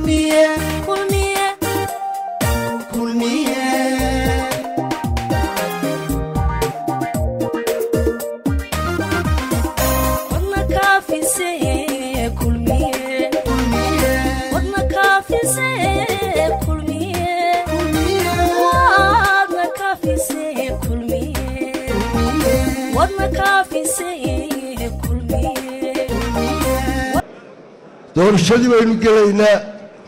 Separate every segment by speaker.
Speaker 1: kulmiye kulmiye kulmiye wadna kaafise kulmiye wadna kaafise kulmiye wadna kaafise kulmiye wadna kaafise kulmiye
Speaker 2: doorashadii baynu gelaynaa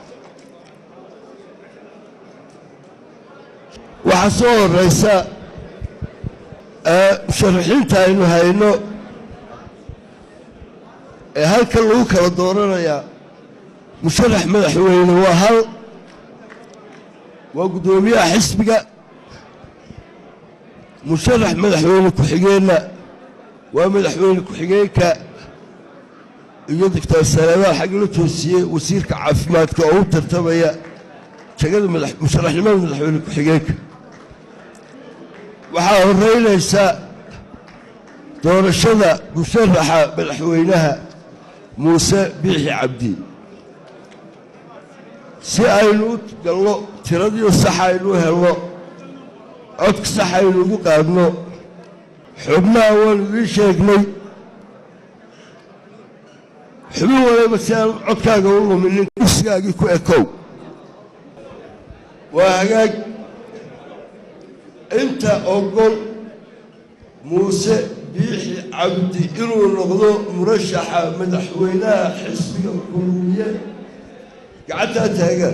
Speaker 2: waxaa soo horeysa ee musharaxiinta aynu hayno ee halkan lagu kala dooranayaa musharax madaxweyne waa hal waa guddoomiyaha xisbiga musharax madaxweyne ku-xigeenna waa madaxweyne ku-xigeenka iyo doctor saleemaan xagga la toosiyey wasiirka caafimaadka oo u tartamaya jagada madax- musharaxnimada madaxweyne ku-xigeenka waxaa horeynaysa doorashada musharaxa madaxweynaha muuse biixi cabdi si aynu u galno tiradii sax aynu u helno codka sax aynu ugu qaadno xubnaha waanu idiin sheegnay xubin waliba si aan codkaaga u luminin kursigaagii ku ekow waa hagaag inta ogol muuse biixi cabdi inuu noqdo murashaxa madaxweynaha xisbiga kulmiye gacantaa taagaan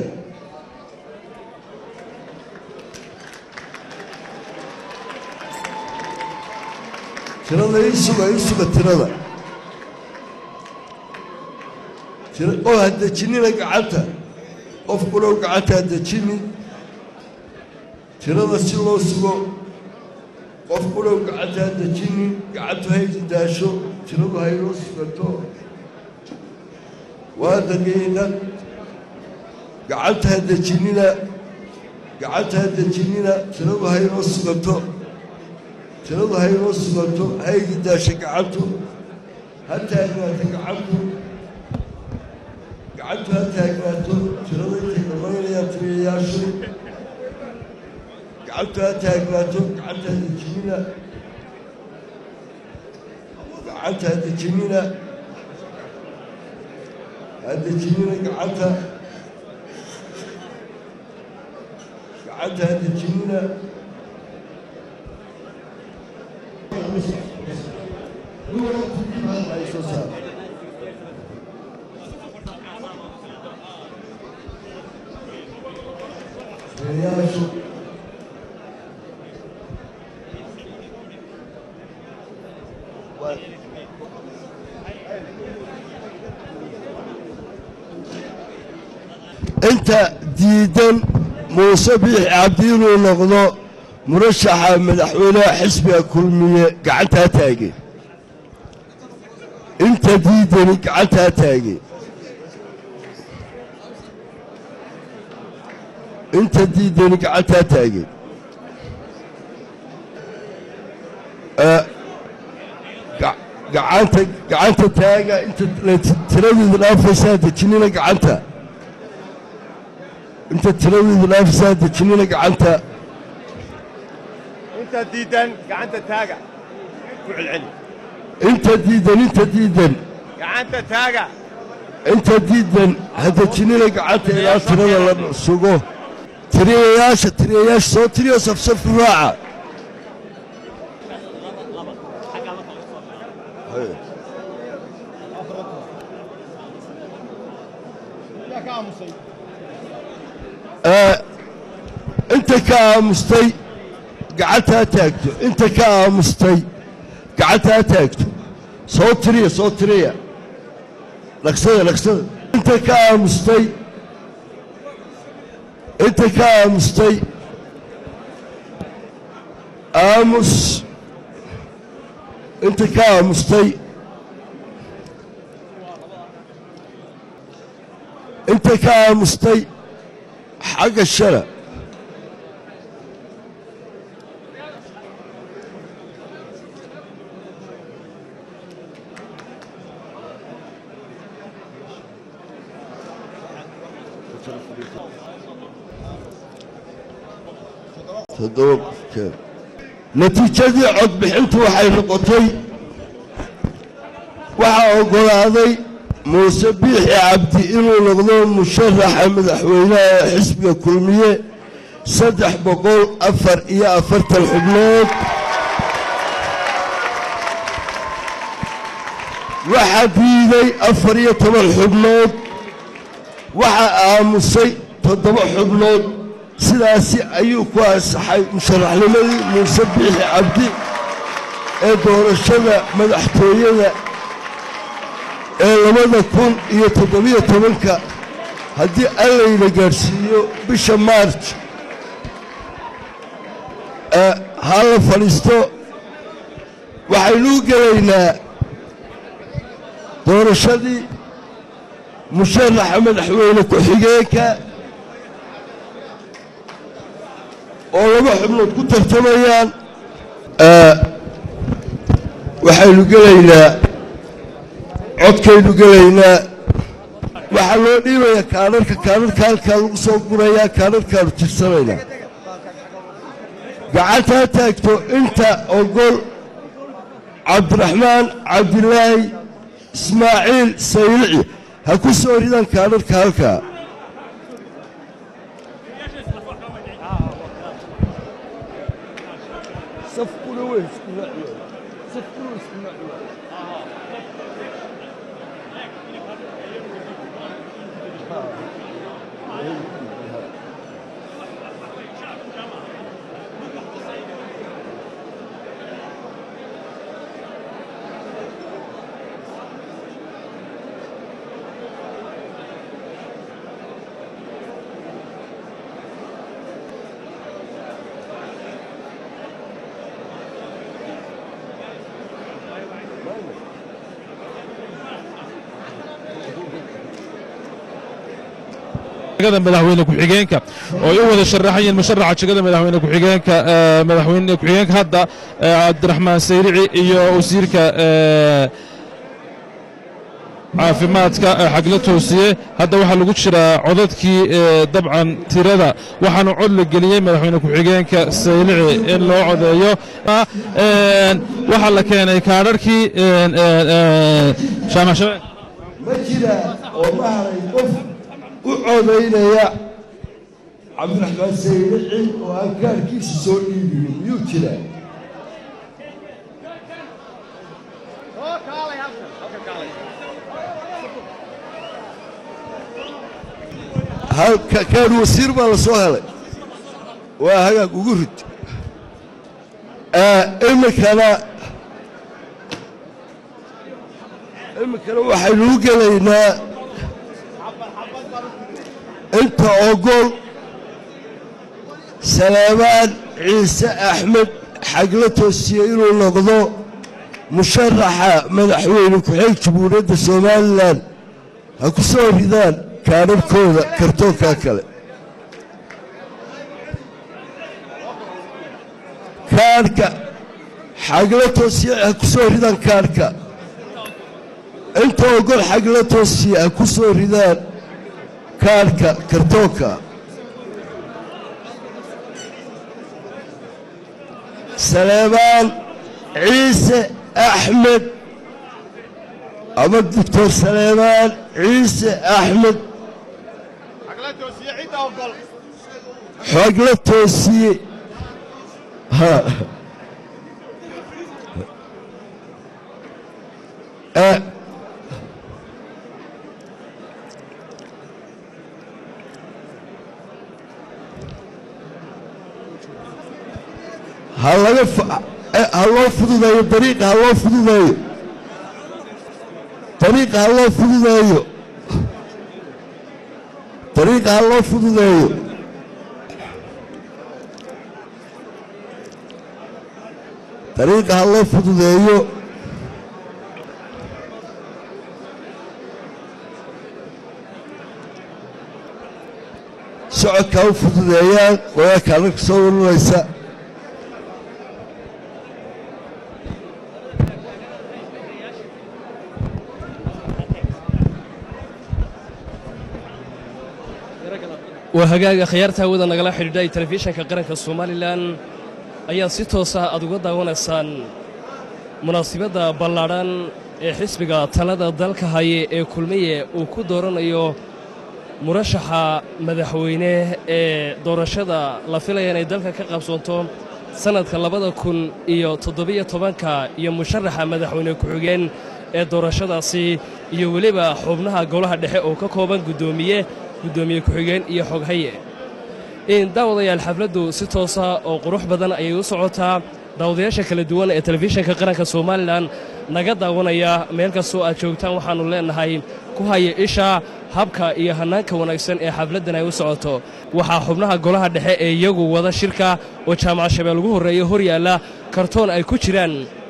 Speaker 2: tirada ii suga ii suga tirada tira- oo ha dejinina gacanta qof kulow gacanta ha dejinin tirada si loo sugo qof kulow gacanta ha dejinin gacantu haydi daasho tiradu haynoo sugato waa daqiiqad gacanta ha dejinina gacanta ha dejinina tiradu haynoo sugato tiradu haynoo sugato haydi daasho gacantu ha taagnaato gacantu gacantu ha taagnaato tirada intay dhammaynayaan tiriyayaashu gacantu ha taagnaato gacanta ha dejinina gacanta ha dejinina ha dejinina gacanta gacanta ha dejinina Ay, soo saar. Tiriyayaashu inta diidan muuse biixi cabdi inuu noqdo murashaxa madaxweynaha xisbiga kulmiye gacantaa taage inta diidani gacantaa taage inta diidani gacantaa taage Eh, ga- gacanta gacanta taaga inta tiradeedu dhaafaysaa dejinina gacanta inta tiradeedu dhaafaysaa dejinina gacanta
Speaker 3: inta diidan gacanta taaga ku celceli
Speaker 2: inta diidan inta diidan
Speaker 3: gacanta taaga
Speaker 2: inta diidan ha dejinina gacanta ilaa tirada la sugo tiriyayaasha tiriyayaasha soo tiriyo safsaf raaca Eh, inta ka aamustay gacanta ha taagto inta ka aamustay gacanta ha taagto soo tiriya soo tiriya dhaqsada dhaqsada inta ka aamustay inta ka aamustay aamus inta ka aamustay inta ka aamustay xagga shala toddoba qofkeen natiijadii codbixintu waxay noqotay waxaa oggolaaday muuse biixi cabdi inuu noqdo musharaxa madaxweynaha ee xisbiga kulmiye saddex boqol afar iyo afartan xubnood waxaa diiday afar iyo toban xubnood waxaa aamusay toddoba xubnood sidaasi ayuu ku ansaxay musharaxnimadii muuse biixi cabdi ee doorashada madaxtooyada ee labada kun iyo toddobiyo tobanka haddii allayna gaadhsiiyo bisha maarj ha la fadhiisto waxaynuu gelaynaa doorashadii musharaxa madaxweyne ku-xigeenka oo laba xubnood ku tartamayaan waxaynu gelaynaa codkaynu gelaynaa waxaa loo dhiibayaa kaadharka kaadharka halkaa lagu soo gurayaa kaadharkaanu tirsanaynaa gacantaa taagto inta ogol cabdiraxmaan cabdilaahi ismaaciil saylici ha ku soo ridaan kaadharka halkaa
Speaker 4: jegada madaxweyne ku-xigeenka oo ay u wada sharaxayeen musharaxa jegada madaxweyne ku-xigeenka madaxweyne ku-xigeenka hadda cabdiraxmaan sayrici iyo wasiirka caafimaadka xagla toosiye hadda waxaa lagu jiraa codadkii dabcan tirada waxaanu cod la geliyey madaxweyne ku-xigeenka saylici in loo codeeyo waxaa la keenay kaadharkii jaamac shabeel
Speaker 2: ma jira oo ma haray qof u codaynaya cabdiraxmaan saylici oo aan kaarkiisa soo dhiibinin miyuu jiraa halka kaan wasiir baa la soo helay waa hagaag ugu rid iminkana iminkana waxaynu u gelaynaa inta ogol salaamaan ciise axmed xagla toosiye inuu noqdo musharaxa madaxweyne ku-xeeg jamhuuriyadda somalilan ha ku soo ridaan kaadharkooda kartoonkaa kale kaadhka xagla toosiye ha ku soo ridaan kaadhka inta ogol xagla toosiye ha ku soo ridaan kaadhka kartoonka saleebaan ciise axmed ama doctor saleebaan ciise axmed xogla toosiye ha Eh, ha laga fa- eh, ha loo fududeeyo dariiqa ha loo fududeeyo dariiqa ha loo fududeeyo dariiqa ha loo fududeeyo dariiqa ha loo fududeeyo socodka ha u fududeeyaan wadaadka halka soo warinaysa
Speaker 5: waa hagaaga khiyaarta hawada nagala xidhiidhay telefishanka qaranka somalilan ayaa si toosa aad uga daawanaysaan munaasibadda ballaadhan ee xisbiga talada dalka haye ee kulmiye uu ku dooranayo murashaxa madaxweyne ee doorashada la filaya inay dalka ka qabsoonto sannadka labada kun iyo toddobiyo tobanka iyo musharaxa madaxweyne ku-xigeen ee doorashadaasi iyo weliba xubnaha golaha dhexe oo ka kooban guddoomiye guddoomiye ku-xigeen iyo xoghaye daawadayaal xafladdu si toosa oo qurux badan ayay u socotaa daawadayaasha kala duwan ee telefishanka qaranka somalilan naga daawanaya meel kastoo aad joogtaan waxaannu leennahay ku haya isha habka iyo hannaanka wanaagsan ee xafladdan ay u socoto waxaa xubnaha golaha dhexe ee iyagu wada shirka oo jaamac shabeel ugu horreeya hor yaalla kartoon ay ku jiraan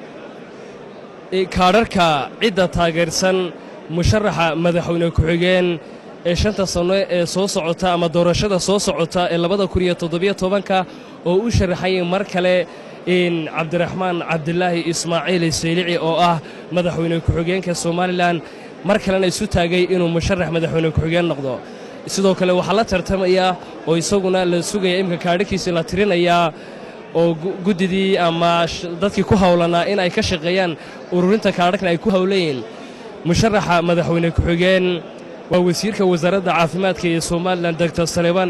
Speaker 5: kaadharka cidda taageersan musharaxa madaxweyne ku-xigeen ee shanta sanno ee soo socota ama doorashada soo socota ee labada kun iyo toddobiyo tobanka oo u sharaxayay mar kale in cabdiraxmaan cabdilaahi ismaaciil saylici oo ah madaxweyne ku-xigeenka somalilan mar kalena isu taagay inuu musharax madaxweyne ku-xigeen noqdo sidoo kale waxaa la tartamaya oo isaguna la sugaya imika kaadharkiisii la tirinayaa oo guddidii ama dadkii ku howlanaa in ay ka shaqeeyaan ururinta kaadharkan ay ku howlayiin musharaxa madaxweyne ku-xigeen waa wasiirka wasaaradda caafimaadka ee somalilan doctor saleebaan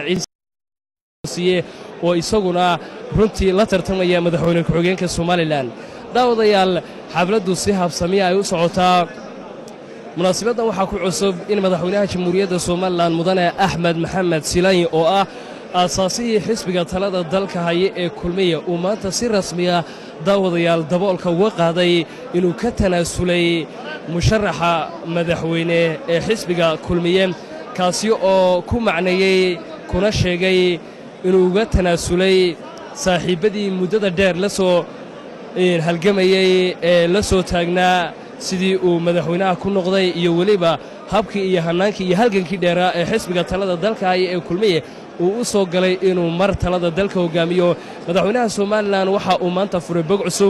Speaker 5: ciise oo isaguna runtii la tartamaya madaxweyne ku-xigeenka somalilan daawadayaal xafladdu si habsamiya ay u socotaa munaasibaddan waxaa ku cusub in madaxweynaha jamhuuriyadda somalilan mudane axmed maxamed silaanyi oo ah aasaasihii xisbiga talada dalka haye ee kulmiya uu maanta si rasmiya daawadayaal daboolka uga qaaday inuu ka tanaasulay musharaxa madaxweyne ee xisbiga kulmiye kaasi oo ku macneeyey kuna sheegay inuu uga tanaasulay saaxiibbadii muddada dheer la soo halgamayey ee la soo taagnaa sidii uu madaxweynaha ku noqday iyo weliba habkii iyo hannaankii iyo halgankii dheeraa ee xisbiga talada dalka haya ee kulmiye uu u soo galay inuu mar talada dalka hoggaamiyo madaxweynaha somalilan waxa uu maanta furay bog cusub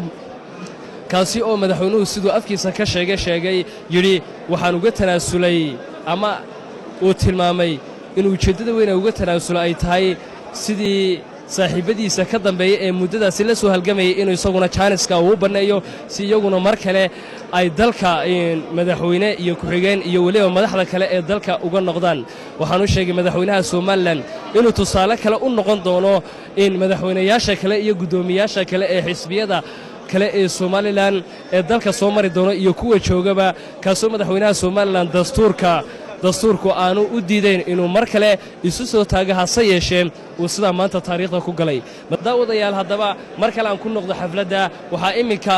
Speaker 5: kaasi oo madaxweynuhu siduu afkiisa ka sheegay sheegay yidhi waxaan uga tanaasulay ama uu tilmaamay in ujeeddada weyn ee uga tanaasulo ay tahay sidii saaxiibbadiisa ka dambeeya ee muddadaasi la soo halgamayay inuu isaguna jaaniska uu u banneeyo si iyaguna mar kale ay dalka madaxweyne iyo ku-xigeen iyo weliba madaxda kale ee dalka uga noqdaan waxaan u sheegay madaxweynaha somalilan inuu tusaale kale u noqon doono in madaxweynayaasha kale iyo guddoomiyaasha kale ee xisbiyada kale ee somalilan ee dalka soo mari doono iyo kuwa joogaba kaasoo madaxweynaha somalilan dastuurka dastuurku aanu u diidayn inuu mar kale isu soo taago hase yeeshee uu sidaa maanta taariikhda ku galay daawadayaal haddaba mar kale aan ku noqdo xafladda waxaa imminka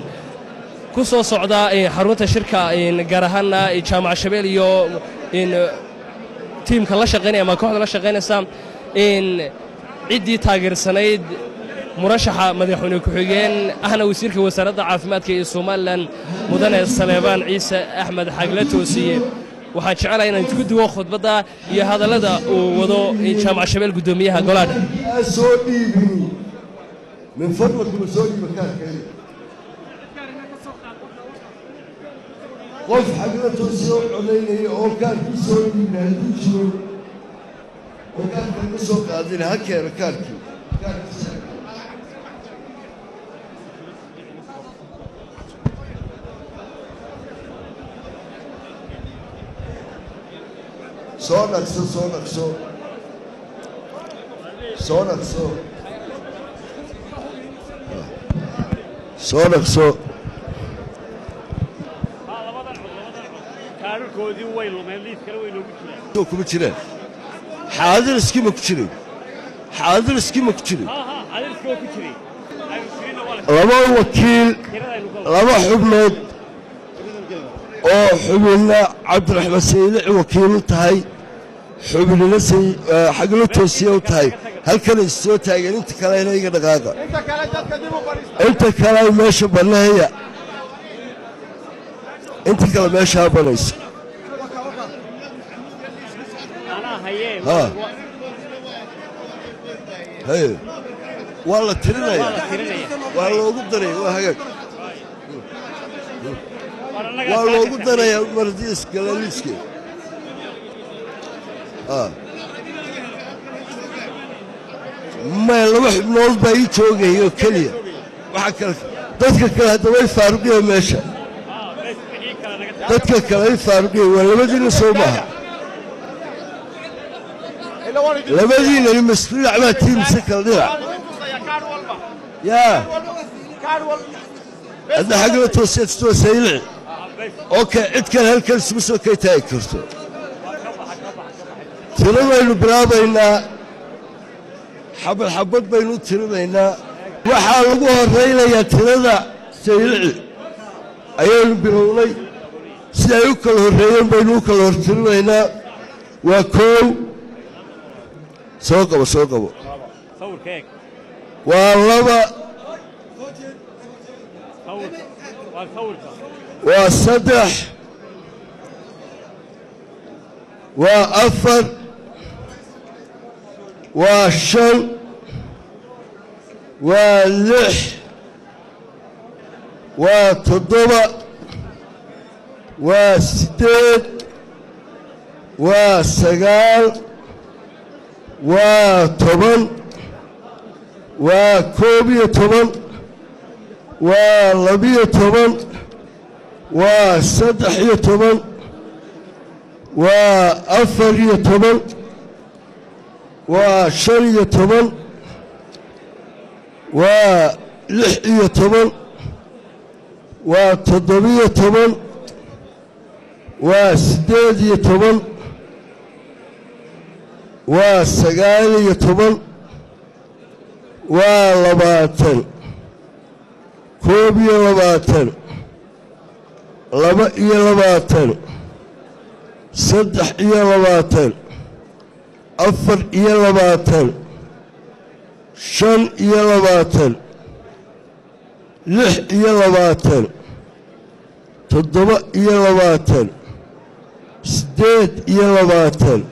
Speaker 5: ku soo socda xarunta shirka gaar ahaana jaamac shabeel iyo tiimka la shaqaynaya ama kooxda la shaqaynaysa in ciddii taageersanayd murashaxa madaxweyne ku-xigeen ahna wasiirka wasaaradda caafimaadka ee somalilan mudane saleebaan ciise axmed xagle toosiye waxaan jecelahay inaan isku duwo khudbadda iyo hadallada uu wado jaamac shabeel guddoomiyaha golaadha
Speaker 2: soo dhiibini min fadlakum soo dhiiba kaarkeeni qof xagla toosoo codaynaya oo kaarkii soo dhiibna hadduu jiro oo kaarka ka soo qaadina ha keeno kaarkii kaarkiisa soo dhaqso soo dhaqso soo dhaqso soo dhaqso
Speaker 3: kaadharkoodii way lumeen liis kale way noogu jiraan
Speaker 2: soo kuma jiraan xaadir iskima ku jirin xaadir iskima ku jirin
Speaker 3: ha ha adirkoo ku jiray aynu tirina waa la
Speaker 2: laba wakiil
Speaker 3: tiradaynu ka
Speaker 2: laba xubnood oo xubinna cabdiraxmaan saylici wakiil u tahay xubnina say- eh, xaglo toosiye u tahay halkanay soo taageen inta kalena iga dhaqaaqa
Speaker 3: inta kale dadka dib u fadhiista
Speaker 2: inta kale meesha banneeya inta kale meeshaa banayso
Speaker 3: anaa hayee
Speaker 2: Ha. haye waa la tirinaya
Speaker 3: waa la tirinaya
Speaker 2: waa loogu daraya waa hagaag
Speaker 3: war annagaa
Speaker 2: waa
Speaker 3: saaka
Speaker 2: loogu
Speaker 3: taxriir.
Speaker 2: darayaa mardiis galaliiske maya laba xubnood baa ii joogaya oo keliya waxa kale dadka kale hadda way faaruqiyeen meesha dadka kale ay faaruqiyeen waa labadiina soo maaha labadiinani masku dhinac baa tii mise kale dhinac yaa hadda xagla tooseedstoo saylici okay cid kale halkan isugu soo kay taagi karto tiradaynu bilaabaynaa xabad xabad baynu u tirinaynaa waxaa lagu horaynayaa tirada saylici ayaynu bilownay si ay u kala horreeyeen baynu u kala hortirinaynaa waa koow soo qabo soo qabo
Speaker 3: sawirka eeg
Speaker 2: waa laba
Speaker 3: sawirka waa sawirka
Speaker 2: waa saddex waa afar waa shan waa lix waa toddoba waa siddeed waa sagaal waa toban waa koob iyo toban waa labiyo toban waa saddex iyo toban waa afar iyo toban waa shan iyo toban waa lix iyo toban waa toddobiyo toban waa siddeed iyo toban waa sagaal iyo toban waa labaatan koob iyo labaatan laba iyo labaatan saddex iyo labaatan afar iyo labaatan shan iyo labaatan lix iyo labaatan toddoba iyo labaatan siddeed iyo labaatan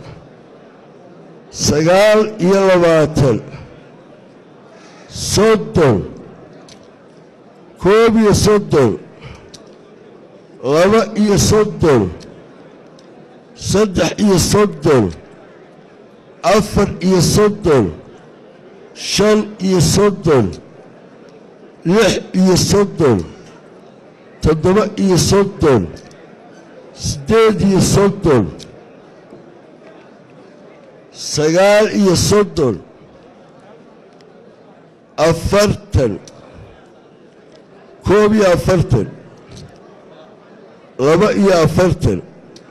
Speaker 2: sagaal iyo labaatan soddon koob iyo soddon laba iyo soddon saddex iyo soddon afar iyo soddon shan iyo soddon lix iyo soddon toddoba iyo soddon siddeed iyo soddon sagaal iyo soddon afartan koob iyo afartan laba iyo afartan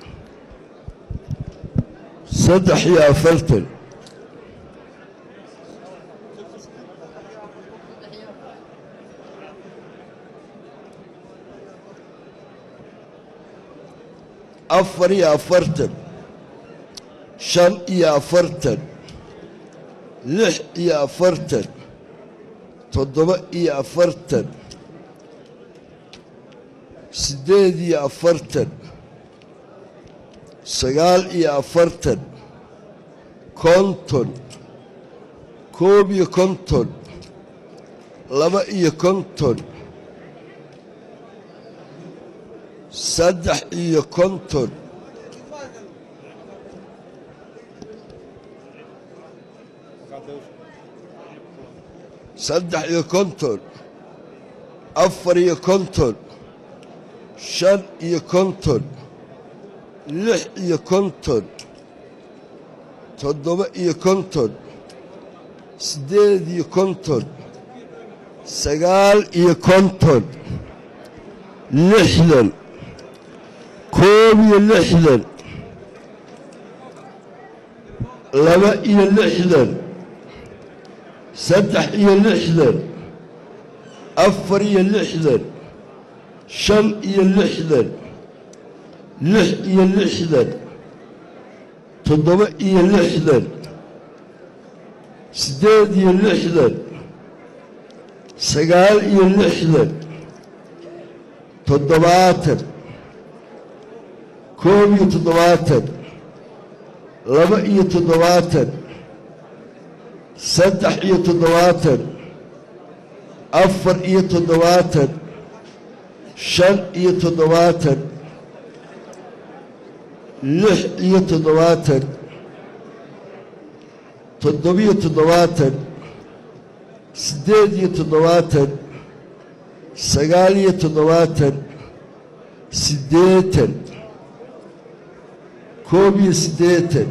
Speaker 2: saddex iyo afartan afar iyo afartan shan iyo afartan lix iyo afartan toddoba iyo afartan siddeed iyo afartan sagaal iyo afartan konton koob iyo konton laba iyo konton saddex iyo konton saddex iyo konton afar iyo konton shan iyo konton lix iyo konton toddoba iyo konton siddeed iyo konton sagaal iyo konton lixdan koob iyo lixdan laba iyo lixdan saddex iyo lixdan afar iyo lixdan shan iyo lixdan lix iyo lixdan toddoba iyo lixdan siddeed iyo lixdan sagaal iyo lixdan toddobaatan koob iyo toddobaatan laba iyo toddobaatan saddex iyo toddobaatan afar iyo toddobaatan shan iyo toddobaatan lix iyo toddobaatan toddobiyo toddobaatan siddeed iyo toddobaatan sagaal iyo toddobaatan siddeetan koob iyo siddeetan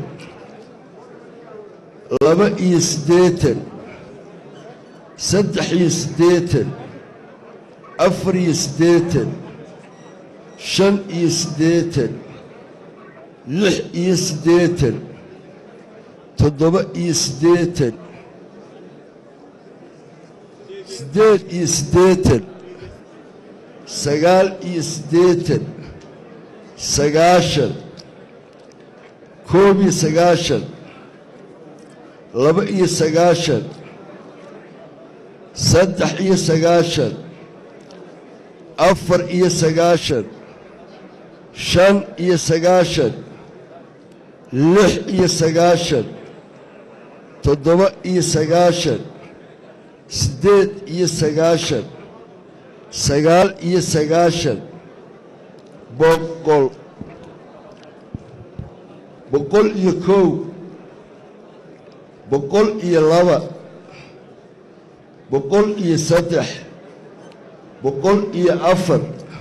Speaker 2: laba iyo siddeetan saddex iyo siddeetan afar iyo siddeetan shan iyo siddeetan lix iyo siddeetan toddoba iyo siddeetan siddeed iyo siddeetan sagaal iyo siddeetan sagaashan koob iyo sagaashan laba iyo sagaashan saddex iyo sagaashan afar iyo sagaashan shan iyo sagaashan lix iyo sagaashan toddoba iyo sagaashan siddeed iyo sagaashan sagaal iyo sagaashan boqol boqol iyo kow boqol iyo laba boqol iyo saddex boqol iyo afar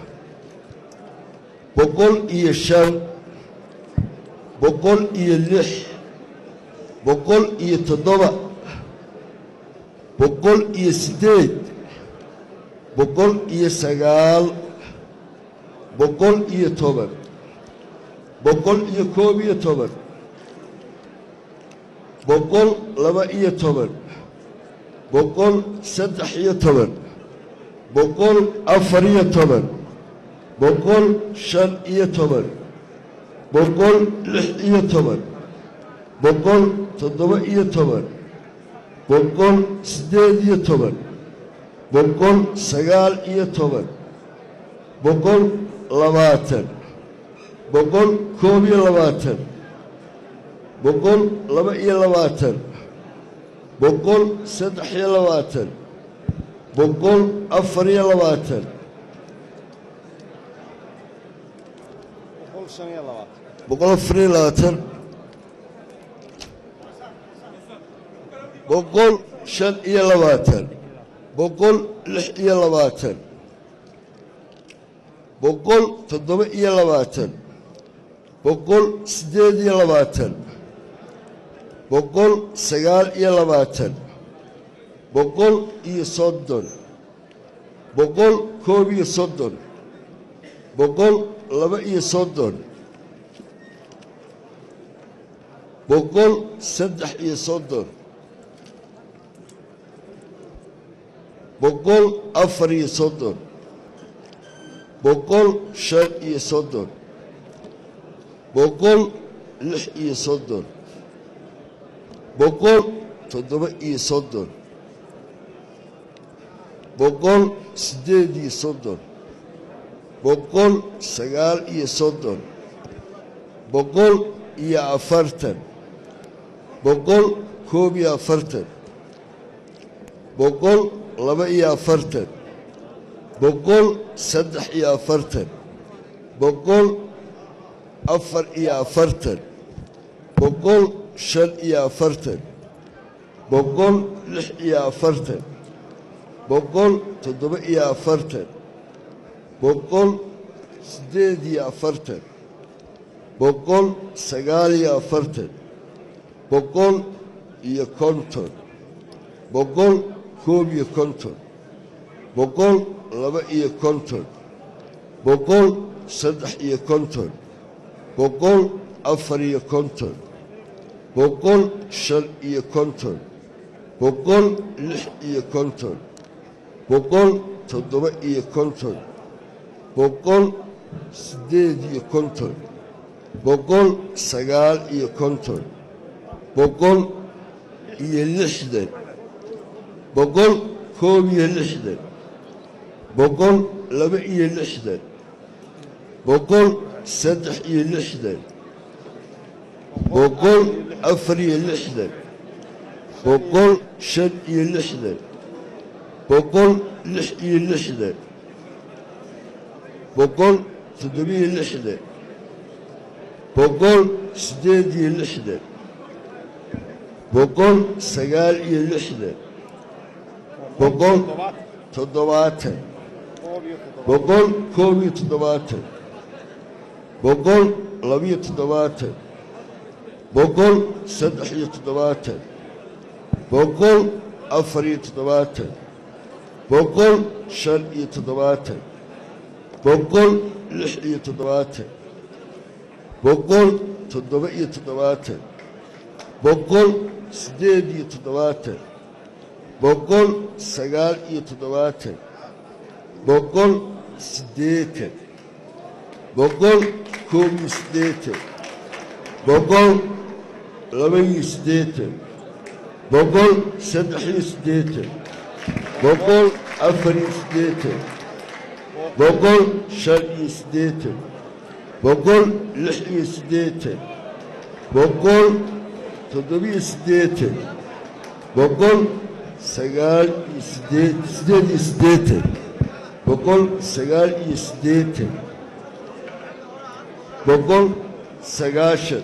Speaker 2: boqol iyo shan boqol iyo lix boqol iyo toddoba boqol iyo siddeed boqol iyo sagaal boqol iyo toban boqol iyo koob iyo toban boqol laba iyo toban boqol saddex iyo toban boqol afar iyo toban boqol shan iyo toban boqol lix iyo toban boqol toddoba iyo toban boqol siddeed iyo toban boqol sagaal iyo toban boqol labaatan boqol koob iyo labaatan boqol laba iyo labaatan boqol saddex iyo labaatan boqol afar iyo labaatan boqol afar iyo labaatan boqol shan iyo labaatan boqol lix iyo labaatan boqol toddoba iyo labaatan boqol siddeed iyo labaatan boqol sagaal iyo labaatan boqol iyo soddon boqol koob iyo soddon boqol laba iyo soddon boqol saddex iyo soddon boqol afar iyo soddon boqol shan iyo soddon boqol lix iyo soddon boqol toddoba iyo soddon boqol siddeed iyo soddon boqol sagaal iyo soddon boqol iyo afartan boqol koob iyo afartan boqol laba iyo afartan boqol saddex iyo afartan boqol afar iyo afartan boqol shan iyo afartan boqol lix iyo afartan boqol toddoba iyo afartan boqol siddeed iyo afartan boqol sagaal iyo afartan boqol iyo konton boqol koob iyo konton boqol laba iyo konton boqol saddex iyo konton boqol afar iyo konton boqol shan iyo konton boqol lix iyo konton boqol toddoba iyo konton boqol siddeed iyo konton boqol sagaal iyo konton boqol iyo lixdan boqol koob iyo lixdan boqol laba iyo lixdan boqol saddex iyo lixdan boqol afar iyo lixdan boqol shan iyo lixdan boqol lix iyo lixdan boqol toddobiyo lixdan boqol siddeed iyo lixdan boqol sagaal iyo lixdan boqol toddobaatan boqol koob iyo toddobaatan boqol labiyo toddobaatan boqol saddex iyo toddobaatan boqol afar iyo toddobaatan boqol shan iyo toddobaatan boqol lix iyo toddobaatan boqol toddoba iyo toddobaatan boqol siddeed iyo toddobaatan boqol sagaal iyo toddobaatan boqol siddeetan boqol koob iyo siddeetan boqol laba iyo siddeetan boqol saddex iyo siddeetan boqol afar iyo siddeetan boqol shan iyo siddeetan boqol lix iyo siddeetan boqol toddobiyo siddeetan boqol sagaal iyo siddeed siddeed iyo siddeetan boqol sagaal iyo siddeetan boqol sagaashan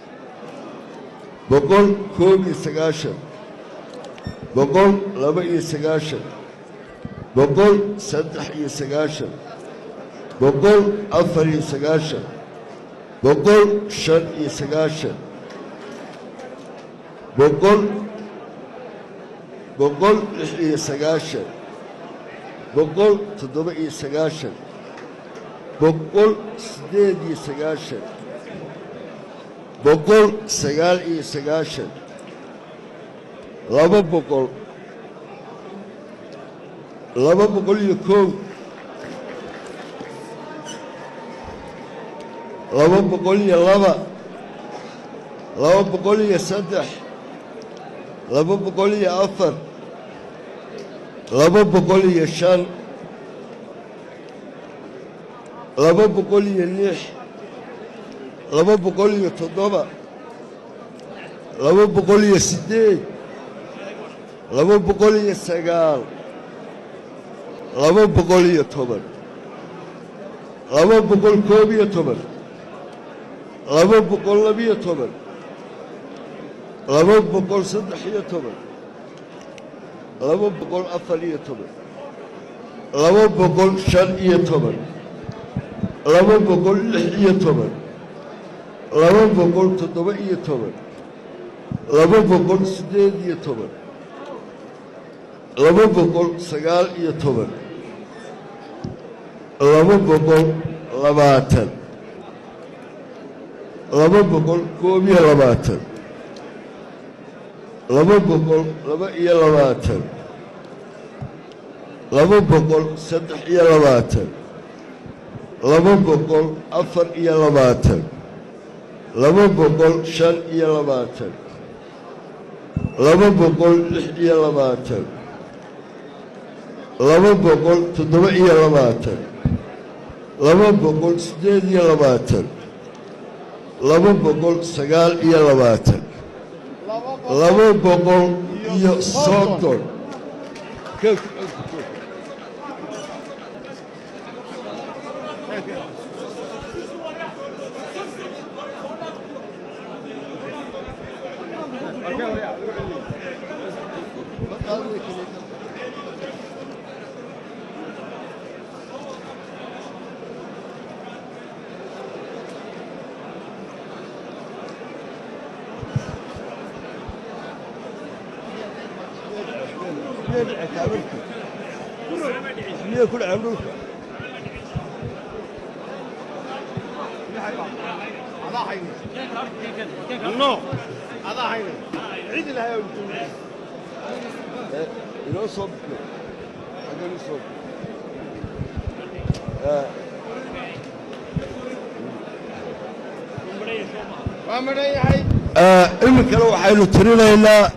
Speaker 2: boqol koob iyo sagaashan boqol laba iyo sagaashan boqol saddex iyo sagaashan boqol afar iyo sagaashan boqol shan iyo sagaashan boqol boqol lix iyo sagaashan boqol toddoba iyo sagaashan boqol siddeed iyo sagaashan boqol sagaal iyo sagaashan laba boqol laba boqol iyo kow laba boqol iyo laba laba boqol iyo saddex laba boqol iyo afar laba boqol iyo shan laba boqol iyo lix laba boqol iyo toddoba laba boqol iyo siddeed laba boqol iyo sagaal laba boqol iyo toban laba boqol koob iyo toban laba boqol labiyo toban laba boqol saddex iyo toban laba boqol afar iyo toban laba boqol shan iyo toban laba boqol lix iyo toban laba boqol toddoba iyo toban laba boqol siddeed iyo toban laba boqol sagaal iyo toban laba boqol labaatan laba boqol koob iyo labaatan laba boqol laba iyo labaatan laba boqol saddex iyo labaatan laba boqol afar iyo labaatan laba boqol shan iyo labaatan laba boqol lix iyo labaatan laba boqol toddoba iyo labaatan laba boqol siddeed iyo labaatan laba boqol sagaal iyo labaatan laba boqol iyo soddon miya ku dhaceen dhulka
Speaker 3: No. Adaa hayna. Cid ilahay oo jooga.
Speaker 2: Eh, inoo soo bixi xaggan u soo bixi Eh,
Speaker 3: Waa madhan yahay.
Speaker 2: eh, iminkana waxaynu tirinaynaa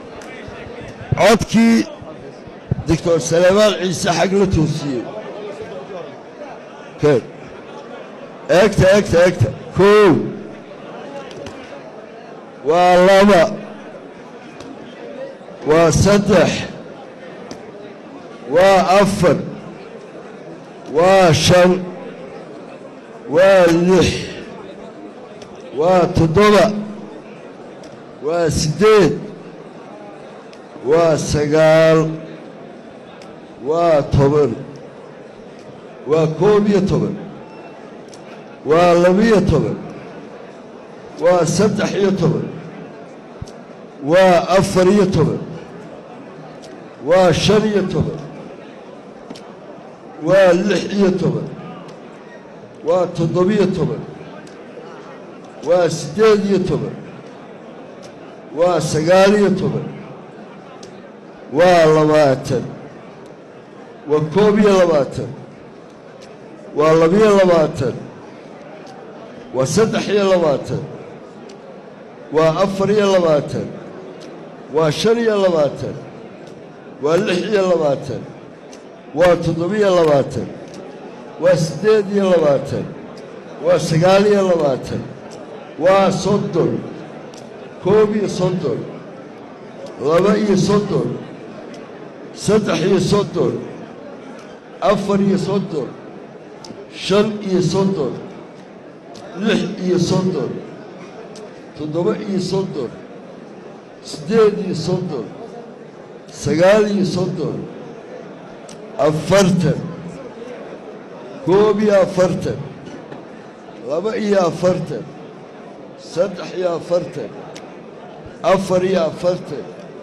Speaker 2: codkii doctor salemaal ciise xag la toosiyey keen eegta eegta eegta kow waa laba waa saddex waa afar waa shan waa lix waa toddoba waa siddeed waa sagaal waa toban waa koob iyo toban waa labiyo toban waa saddex iyo toban waa afar iyo toban waa shan iyo toban waa lix iyo toban waa toddobiyo toban waa siddeed iyo toban waa sagaal iyo toban waa labaatan waa koob iyo labaatan waa labiyo labaatan waa saddex iyo labaatan waa afar iyo labaatan waa shan iyo labaatan waa lix iyo labaatan waa toddobiyo labaatan waa siddeed iyo labaatan waa sagaal iyo labaatan waa soddon koob iyo soddon laba iyo soddon saddex iyo soddon afar iyo soddon shan iyo soddon lix iyo soddon toddoba iyo soddon siddeed iyo soddon sagaal iyo soddon afartan koob iyo afartan laba iyo afartan saddex iyo afartan afar iyo afartan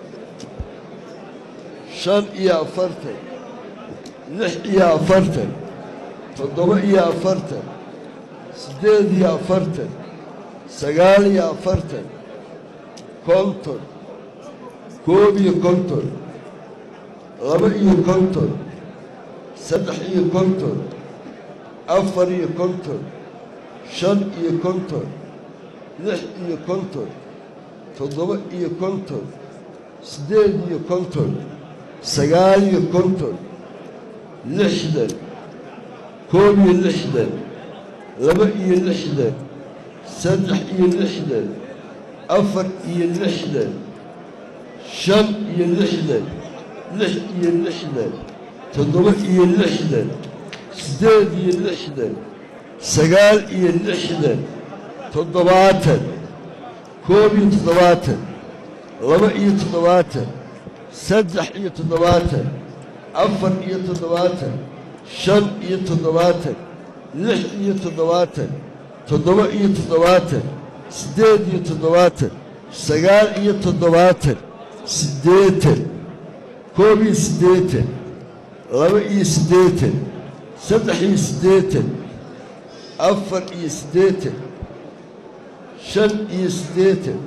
Speaker 2: shan iyo afartan lix iyo afartan toddoba iyo afartan siddeed iyo afartan sagaal iyo afartan konton koob iyo konton laba iyo konton saddex iyo konton afar iyo konton shan iyo konton lix iyo konton toddoba iyo konton siddeed iyo konton sagaal iyo konton lixdan koob iyo lixdan laba iyo lixdan saddex iyo lixdan afar iyo lixdan shan iyo lixdan lix iyo lixdan toddoba iyo lixdan siddeed iyo lixdan sagaal iyo lixdan toddobaatan koob iyo toddobaatan laba iyo toddobaatan saddex iyo toddobaatan afar iyo toddobaatan shan iyo toddobaatan lix iyo toddobaatan toddoba iyo toddobaatan siddeed iyo toddobaatan sagaal iyo toddobaatan siddeetan koob iyo siddeetan laba iyo siddeetan saddex iyo siddeetan afar iyo siddeetan shan iyo siddeetan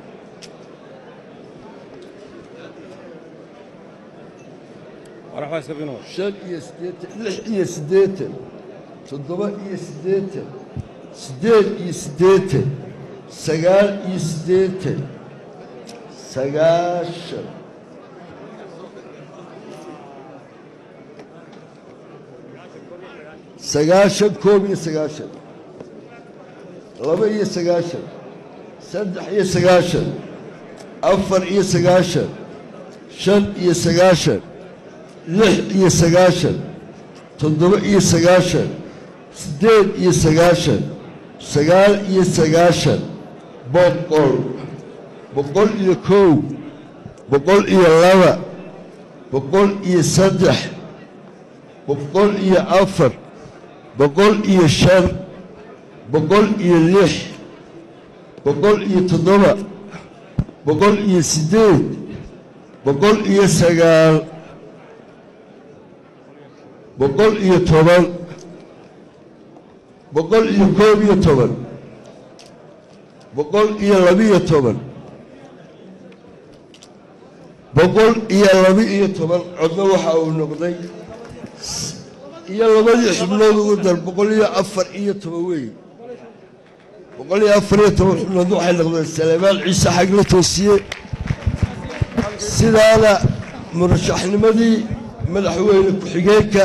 Speaker 2: shan iyo siddeetan lix iyo siddeetan toddoba iyo siddeetan siddeed iyo siddeetan sagaal iyo siddeetan sagaashan sagaashan koob iyo sagaashan laba iyo sagaashan saddex iyo sagaashan afar iyo sagaashan shan iyo sagaashan lix iyo sagaashan toddoba iyo sagaashan siddeed iyo sagaashan sagaal iyo sagaashan boqol boqol iyo kow boqol iyo laba boqol iyo saddex boqol iyo afar boqol iyo shan boqol iyo lix boqol iyo toddoba boqol iyo siddeed boqol iyo sagaal boqol iyo toban boqol iyo koob iyo toban boqol iyo labiyo toban boqol iyo laba-iyo toban codna waxa uu noqday iyo labadii xubnood ugu dar boqol iyo afar iyo toban weey boqol iyo afar iyo toban xubnood waxay noqdeen salebaan ciise xagle toosiye sidaana murashaxnimadii madaxweyne ku-xigeenka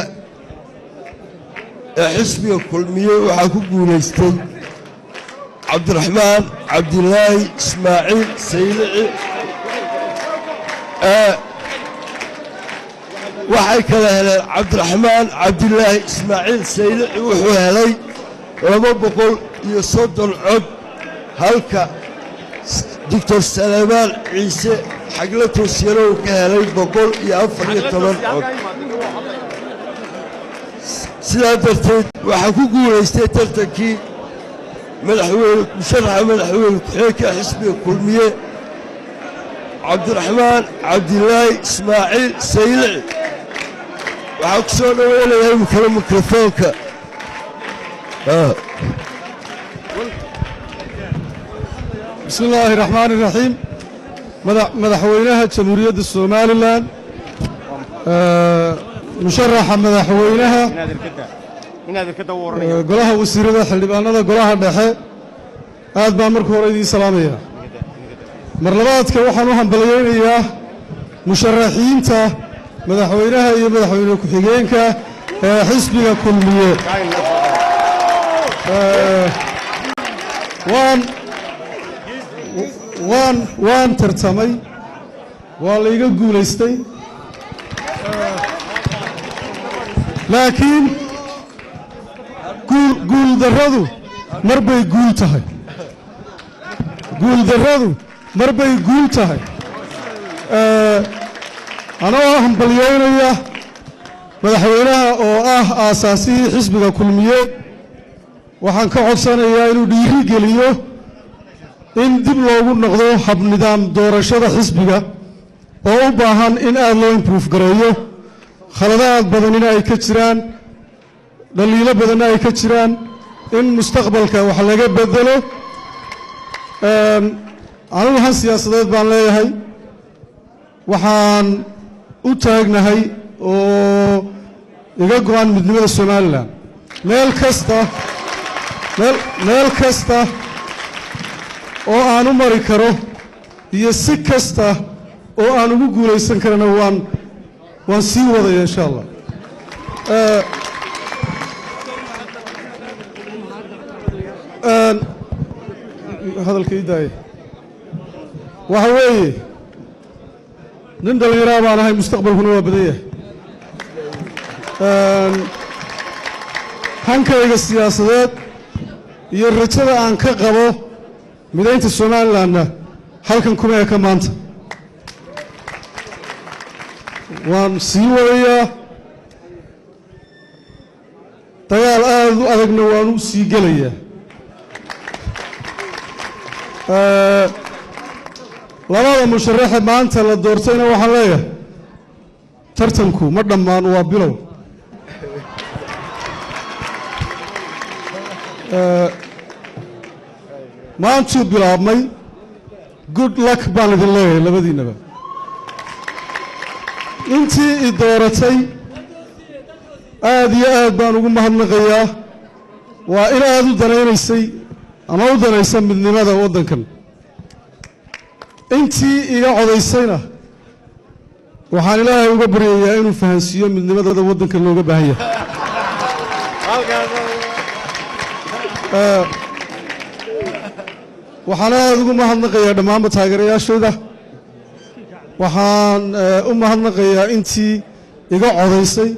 Speaker 2: ee xisbiga kulmiyey waxaa ku guulaystay cabdiraxmaan cabdilaahi ismaaciil saylici waxay kala heleen cabdiraxmaan cabdilaahi ismaaciil saylici wuxuu helay laba boqol iyo soddon cod halka doctor salebaan ciise xagla toosiyana uu ka helay boqol iyo afar iyo toban cod sidaa darteed waxaa ku guulaystay tartankii madaxweyne musharaxa madaxweyne ku-xigeenka xisbiga kulmiye cabdiraxmaan cabdilaahi ismaaciil saylici waxaa ku soo dhoweynayaa imikale mikrofoonka
Speaker 6: bismi illaahi raxmaani raxiim madaxweynaha jamhuuriyadda somalilan musharaxa madaxweynaha golaha wasiirada xildhibaanada golaha dhexe aad baan marka hore idiin salaamaya mar labaadka waxaan u hambalyaynayaa musharaxiinta madaxweynaha iyo madaxweyne ku-xigeenka ee xisbiga kulmiye waan waan waan tartamay waa layga guulaystay laakiin guul guuldarradu mar bay guul tahay guuldarradu mar bay guul tahay anoo hambalyaynaya madaxweynaha oo ah aasaasihii xisbiga kulmiye waxaan ka codsanayaa inuu dhiiri geliyo in dib loogu noqdo habnidaam doorashada xisbiga oo u baahan in aad loo improve gareeyo khaladaad badanina ay ka jiraan dhaliilo badanna ay ka jiraan in mustaqbalka wax laga bedelo anigu han siyaasadeed baan leeyahay waxaan u taagnahay oo iga go-an midnimada somalilan meel kasta meel kasta oo aan u mari karo iyo si kasta oo aan ugu guulaysan karana waan waan sii wadaya insha allah hadalka ii daaya waxa weeye nin dhallinyaraa baan ahay mustaqbalkuna waa badan yahay hankayga siyaasadeed iyo rajada aan ka qabo midaynta somalilanna halkan kuma eka maanta waan sii wadayaa dagaal aad u adagna waan u sii gelayaa labada musharaxe maanta la doortayna waxaan leeyahay tartanku ma dhammaan waa bilow maantuu bilaabmay good luck baan idin leeyahay labadiinnaba intii i dooratay aad iyo aad baan ugu mahadnaqayaa waa in aad u danaynaysay ama u danaysa midnimada waddankan intii iga codaysayna waxaan ilaahay uga baryayaa inuu fahansiiyo midnimada waddankan looga baahan yahay waxaan aad ugu mahadnaqayaa dhammaanba taageerayaashayda waxaan u mahadnaqayaa intii iga codaysay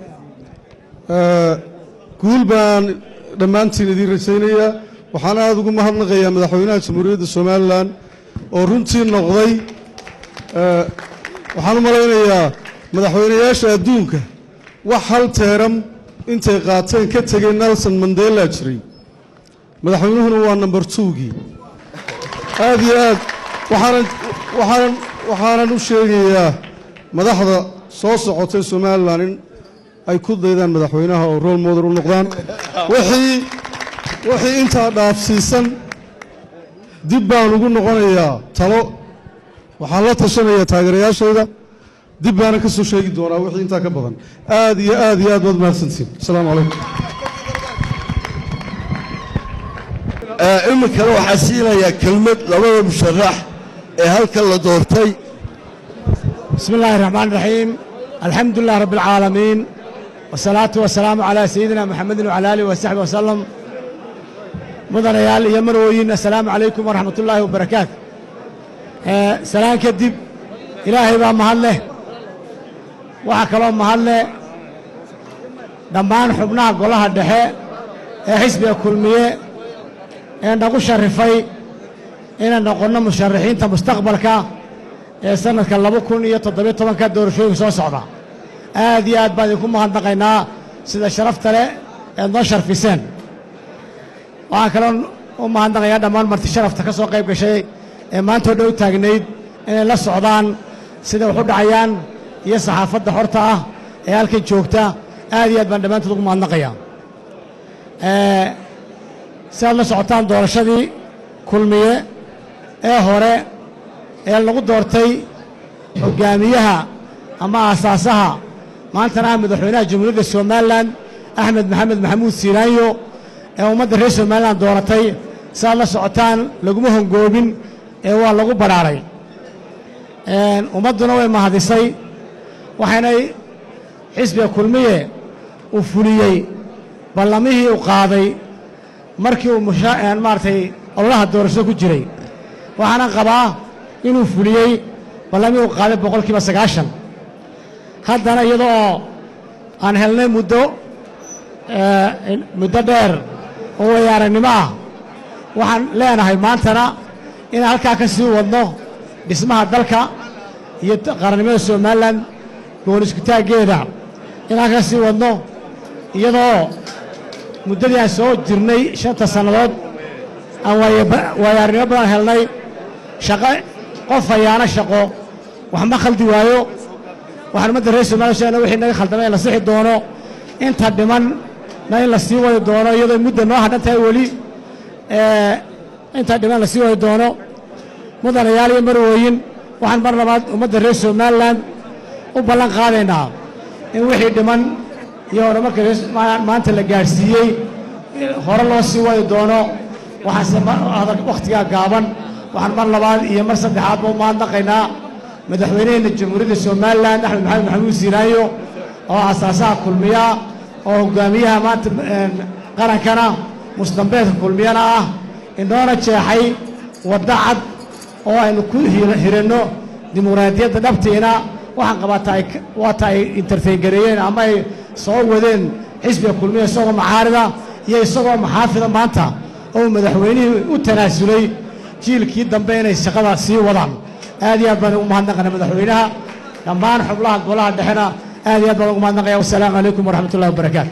Speaker 6: guul baan dhammaantiin idiin rajaynayaa waxaan aad ugu mahadnaqayaa madaxweynaha jamhuuriyadda somalilan oo runtii noqday waxaan u malaynayaa madaxweynayaasha adduunka wax hal teeram intay qaateen ka tegay nelson mandela jiray madaxweynuhuna waa number twogii aad iyo aad waxaanan waxaanan waxaanan u sheegayaa madaxda soo socotay somalilan in ay ku daydaan madaxweynaha oo role model u noqdaan wixii wixii intaa dhaafsiisan dib baan ugu noqonayaa talo waxaan la tashanayaa taageerayaashayda dib baana ka soo sheegi doonaa wixii intaa ka badan aad iyo aad iyo aad baad mahadsantiin asalaamu calaykum
Speaker 2: iminkana waxaa siinayaa kelmad labada musharax ee halkan la doortay
Speaker 7: بسم الله الرحمن الرحيم الحمد لله رب العالمين والصلاة والسلام على سيدنا محمد وعلى آله وصحبه وسلم مدنيال iyo marwooyin السلام عليكم ورحمة الله وبركاته آه، سلام كدب إلهي baa mahad leh waxaa kaloo mahad leh dhammaan xubnaha golaha dhexe ee xisbiga kulmiye ee nagu sharifay inaan noqonno musharaxiinta mustaqbalka ee sannadka laba kun iyo toddobiyo tobanka doorashooyinka soo socda aad iyo aad baan idinku mahadnaqaynaa sida sharafta leh eed noo sharfiseen waxaan kaloo u mahadnaqayaa dhammaan marti sharafta ka soo qayb gashay ee maantoo dhow taagnayd inay la socdaan sida wax u dhacayaan iyo saxaafadda xorta ah ee halkan joogta aad iyo aad baan dhammaantood ugu mahadnaqayaa si aad la socotaan doorashadii kulmiye ee hore ee lagu doortay hoggaamiyaha ama aasaasaha maantana ah madaxweynaha jamhuuriyadda somalilan axmed maxamed maxamuud siiraanyo ee ummadda reer somalilan dooratay si aad la socotaan laguma hongoobin ee waa lagu badhaaray ummadduna way mahadisay waxaynay xisbiga kulmiye uu fuliyey ballamihii uu qaaday markii uu maaragtay ololaha doorashada ku jiray waxaana qabaa inuu fuliyey ballamihii uu qaaday boqol kiiba sagaashan haddana iyada oo aan helnay muddo muddo dheer oo wayaaragnimo ah waxaan leenahay maantana inaan halkaa ka sii wadno dhismaha dalka iyo qarannimada somalilan goon iskutaaggeeda inaan ka sii wadno iyadoo muddadii aan soo jirnay shanta sannadood aan waayaarnimo badan helnay shaqo qof hayaana shaqo wax ma khaldi waayo waxaan ummadda reer somaliya sheegna wixii naga khaldamay in la sixi doono inta dhimanna in la sii wadi doono iyadoo mudda noo hadhan tahay weli inta dhiman la sii wadi doono mudanayaal iyo marwooyin waxaan mar labaad ummadda reer somalilan u ballan qaadaynaa in wixii dhiman iyo horumarka maanta la gaadhsiiyey hore loo sii wadi doono waxaanse wakhtigaa gaaban waxaan mar labaad iyo mar saddexaadba u mahadnaqaynaa madaxweyneheenna jamhuuriyadda somalilan axmed maxamed maxamuud siiraayo oo asaasaha kulmiya oo hogaamiyaha maanta qarankana musdambeedka kulmiyana ah inoona jeexay wadda cad oo aynu ku hiranno dimuqraadiyadda dhabtiina waxaan qabaata waata ay interfeyngareeyeen ama ay soo wadeen xisbiga kulmiya isagoo maxaarida iyo isagoo maxaafida maanta oo madaxweynihii u tanaasulay jiilkii dambe inay shaqada sii wadaan aad iyo aad baan ugu mahadnaqana madaxweynaha dhammaan xubnaha golaha dhexena aad iyo aad baan ugu mahadnaqaya wasalaamu calaykum waraxmat ullahi wabarakaatu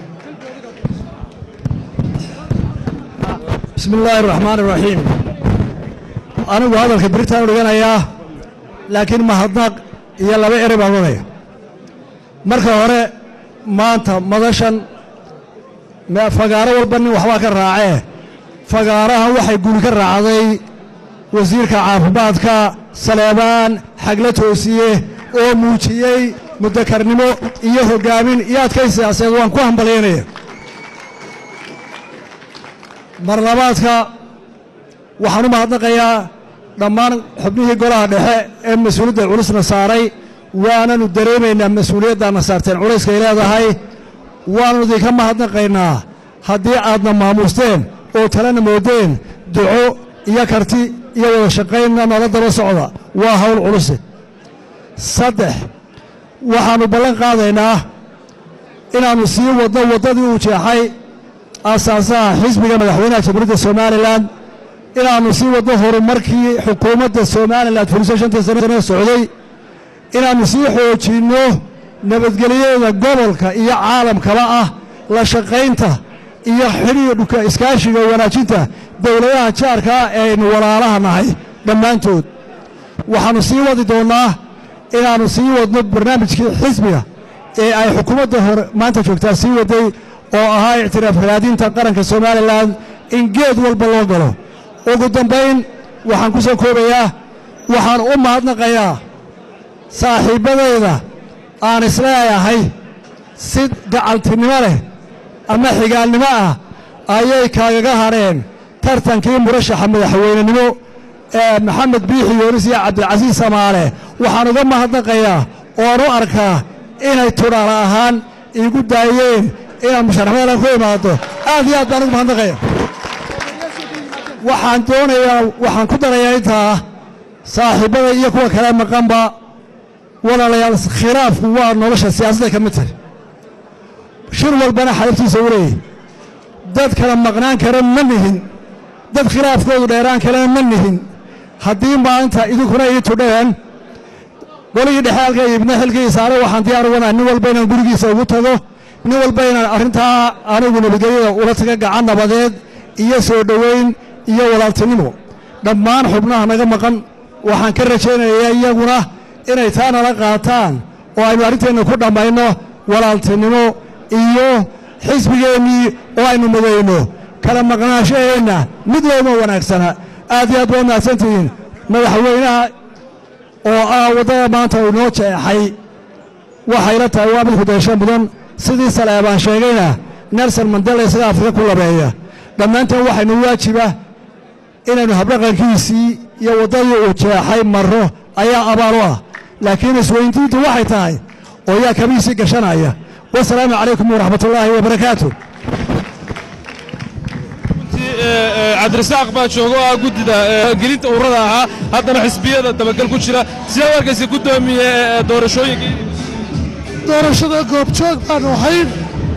Speaker 8: bismi illaahi araxmaan iraxiim anigu hadalka beritaan u dhiganayaa laakiin mahadnaq iyo laba erey baan odhanaya marka hore maanta madashan fagaaro walba nin waxbaa ka raacee fagaarahan waxay guri ka raacday wasiirka caafimaadka saleebaan xagla toosiye oo muujiyey muddakarnimo iyo hoggaamin iyo adkay siyaasadeed waan ku hambalyaynaya marlabaadka waxaan u mahadnaqayaa dhammaan xubnihii golaha dhexe ee mas-uuliyadda culusna saaray waananu dareemaynaa mas-uuliyaddaadna saarteen culayskay leedahay waannu idinka mahadnaqaynaa haddii aadna maamuusteen oo talena moodeen duco iyo karti iyo wada shaqaynna nala daba socda waa hawl culuse saddex waxaannu ballan qaadaynaa inaannu sii wadno waddadii uu jeexay aasaasaha xisbiga madaxweynaha jamhuuriyadda somalilan inaannu sii wadno horumarkii xukuumadda somalilan fuliso shantii sane socday inaannu sii xoojinno nabadgelyada gobolka iyo caalamkaba ah la shaqaynta iyo xidhiidhka iskaashiga wanaajinta dowladaha jaarka ah ee aynu walaalaha nahay dhammaantood waxaannu sii wadi doonnaa inaannu sii wadno barnaamijkii xisbiga ee ay xukuumadda hore maanta joogtaa sii waday oo ahaa ictiraaf raadinta qaranka somalilan in geed walba loo galo ugu dambayn waxaan ku soo koobayaa waxaan u mahadnaqayaa saaxiibbadayda aan isleeyahay si gacaltinimo leh ama xigaalnimo ah ayay kaagaga hadheen tartankii murashaxa madaxweynenimo ee maxamed biixi yoonis iyo cabdilcasiis samaale waxaan uga mahadnaqayaa oan u arkaa inay tudhaala ahaan iigu daayeen inaan musharaxmadan ku imaado aad iyo aad baan ugu mahadnaqaya waxaan doonayaa waxaan ku darayaa intaa saaxiibbada iyo kuwa kale maqanba walaalayaal khilaafku waa nolosha siyaasadda ka mid tahay shir walbana xadabtiisa u leeyahy dad kala maqnaan kara ma nihin dad khilaafkoodu dheeraan kalena ma nihin haddii maanta idinkuna ii tudheen goligii dhexe halka ibna xilkii saaray waxaan diyaar uganaa nin walba inaan gurigiisa ugu tago nin walba inaan arrintaa anigu nabadgelyada ula taga gacan nabadeed iyo soo dhoweyn iyo walaaltinimo dhammaan xubnaha naga maqan waxaan ka rajaynayaa iyaguna inay taa nala qaataan oo aynu arrinteenna ku dhammayno walaaltinimo iyo xisbigeennii oo aynu midayno kala maqnaashaheenna mid looma wanaagsana aad iyo aad waa mahadsantihiin madaxweynaha oo ah waddada maanta uu inoo jeexay waxayla tahay waa mid hudaysho mudan sidii saleebaan sheegayna nelson mandela isaga afrika ku labeeya dhammaanteen waxaynu waajiba inaynu habdhaqankiisii iyo waddadii uu jeexay marro ayaa abaal u ah laakiin isweyndiintu waxay tahay oo yaa kabihiisii gashanaya wasalaamu calaykum waraxmatullaahi wabarakaatu
Speaker 4: cabdirasaaq baa jooga oo ah guddida gelinta ururada ahaa haddana xisbiyada dabagal ku jira sidee u arkaysa guddoomiye doorashooyinkii
Speaker 9: doorashada goobjoog baanu ahayn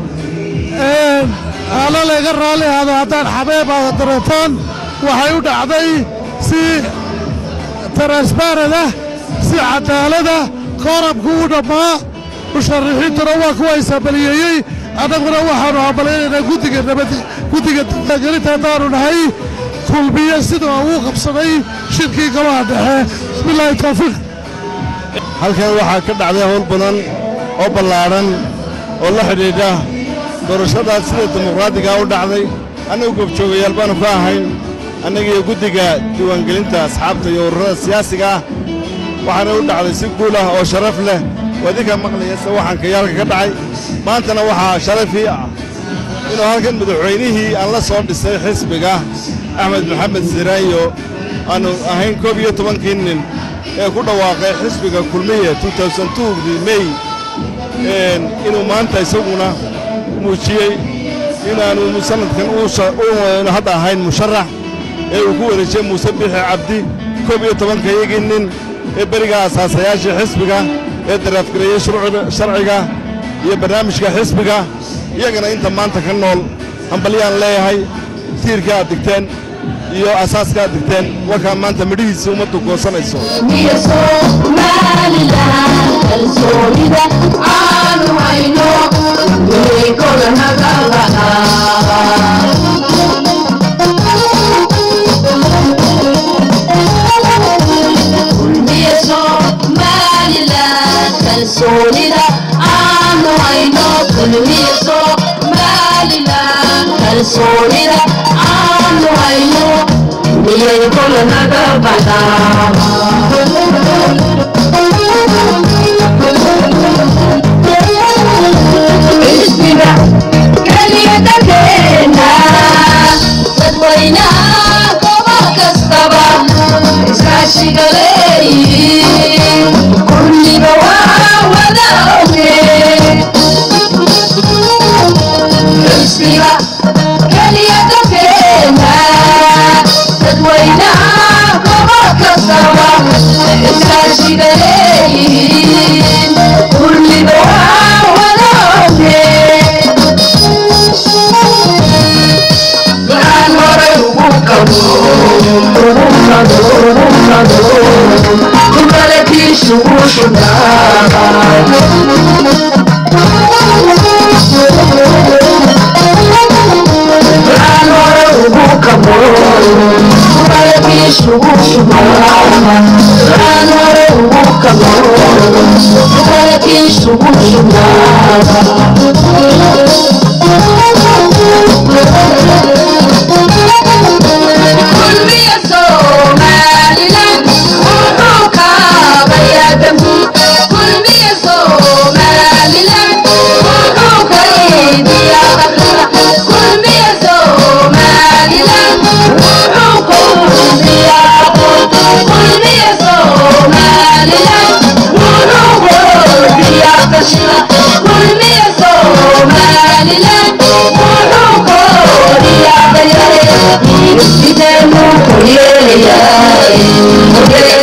Speaker 9: haalo layga raalli ahaado haddaan xabeeb aada dareetaan waxay u dhacday si taransbaarad ah si cadaalada koorabku u dhammaa musharaxiintuna waa kuwa isabaliyeeyey annaguna waxaannu hambalaynaynaa guddiga nabad guddiga dibaagelinta haddaannu nahay kulmiye sida uu qabsaday shirkii golaha dhexe bismillaahi tawfiiq
Speaker 10: halkan waxaa ka dhacday howl badan oo ballaadhan oo la xidhiidha doorashadaas sida dimuqraadigaa u dhacday annagu goobjoogayaal baannu ka ahayn annagiiyo guddiga diiwaangelinta asxaabta iyo ururada siyaasiga ah waxaana u dhacday si guul ah oo sharaf leh waa idinkaa maqlaya se waxaan kayaalka ka dhacay maantana waxaa sharafii ah inuu halkan madaxweynihii aan la soo dhisay xisbiga axmed maxamed siraayo aannu ahayn koob iyo tobankii nin ee ku dhawaaqay xisbiga kulmiye dii mey inuu maanta isaguna muujiyey inaannu sannadkan u hadda ahayn musharax ee uu ku wareejiyey muuse biixi cabdi koob iyo tobankayagii nin ee berigaa asaasayaashii xisbiga ee daraafgareeyey sharciga iyo barnaamijka xisbiga iyagana inta maanta ka nool hambalyaan leeyahay tiirka aad digteen iyo asaaska aad digteen warkaa maanta midhihiisa ummaddu goosanayso
Speaker 11: kalsoonida aanu hayno kulmiyaso maalilan kalsoonida aanu hayno miyay kula naga baxdaa keliya dalkeena dadweynaha gobol kastaba iskaashiga leeyihiin kulliga waa wada oge xisbiga keliya dalkeena dadweynaha gobol kastaba iskaashiga leeyihiin kulliga waa wada oge waxaan horay ugu qabo ugu qado ugu qado kumalakiisu u waxaan hore ugu qabo kumalakiisu u waxaan hore ugu qabo kumalakiisu u kulmiya somalilan wuxuu kaabayaa dambi kulmiya somalilan wuxuu kaydiyaa qaxira kulmiya somalilan wuxuu kordhiyaa kulmiya somalilan wuxuu kordhiyaa qashira kulmiya somalilan wuxuu kordhiyaa dayare sideenu ku yeelayaa